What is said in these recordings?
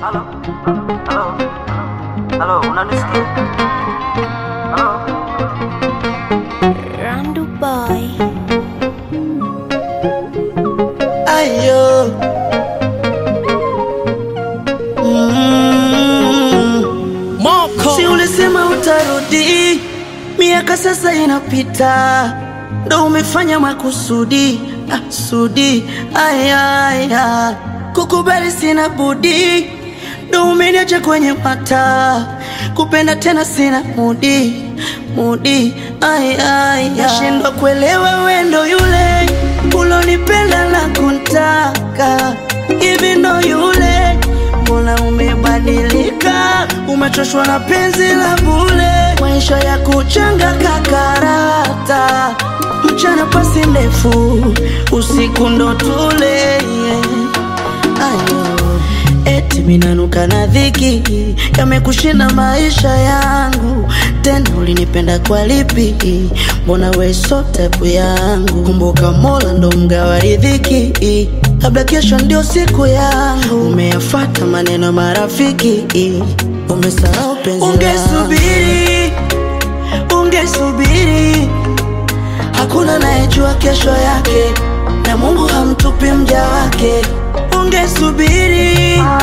Halo, halo, halo, unanisikia? Halo, Randu Boy. Ayo. Mm. Si ulisema utarudi, miaka sasa inapita, ndo umefanya makusudi ah, sudi aya, aya. Kukubali sina budi, ndo umeniacha kwenye mata, kupenda tena sina mudi mudi aya, aya. Nashindwa kuelewa wendo yule ulonipenda na kuntaka hivi ndo yule mbona umebadilika umechoshwa na penzi la bule maisha ya kuchanga kakarata mchana pasi ndefu usiku ndo tule yeah. Ayo, eti minanuka na dhiki yamekushinda maisha yangu tena ulinipenda kwa lipi mbona we so type yangu kumbuka mola ndo mgawa riziki labda kesho ndio siku yangu umeyafata maneno marafiki umesahau penzi ungesubiri ungesubiri hakuna nayejua kesho yake na mungu hamtupi mja wake ungesubiri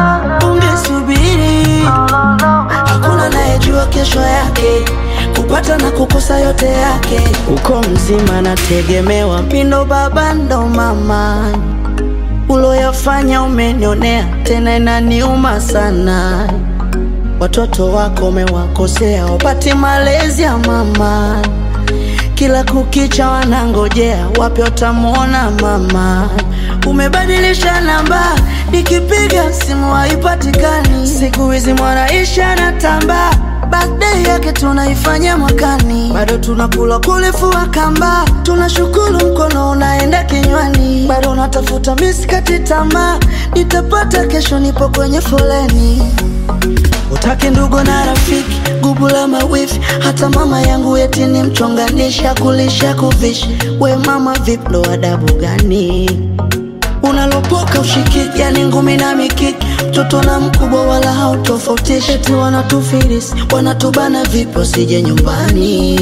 ungesubiri hakuna nayejua kesho yake kupata na kukosa yote yake uko mzima nategemewa pindo baba ndo mama uloyafanya umenionea tena inaniuma sana watoto wako umewakosea wapati malezi ya mama kila kukicha wanangojea wapi watamwona mama umebadilisha namba nikipiga simu haipatikani siku hizi mwanaisha na tamba birthday yake tunaifanya mwakani bado tunakula kulifua kamba tunashukuru mkono unaenda kinywani bado unatafuta miskati tamaa nitapata kesho nipo kwenye foleni utake ndugu na rafiki gubu la mawifi hata mama yangu eti ni mchonganisha kulisha kuvisha we mama viplo adabu gani unalopoka ushikiki yani ngumi na mikiki mtoto na mkubwa wala hautofautishi eti wanatufilisi wanatubana vipo sije nyumbani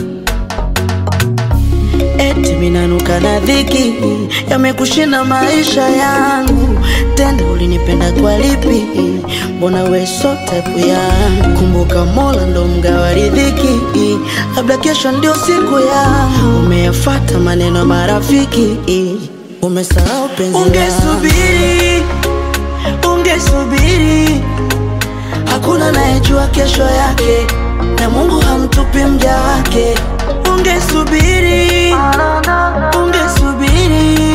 eti minanuka na dhiki yamekushinda maisha yangu tena ulinipenda kwa lipi mbona we so type yangu kumbuka mola ndo mgawa riziki labda kesho ndio siku yangu umeyafata maneno marafiki umesahau penzi ungesubiri ungesubiri hakuna nayejua kesho yake na mungu hamtupi mja wake ungesubiri ungesubiri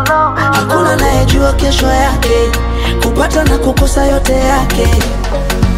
hakuna nayejua kesho yake kupata na kukosa yote yake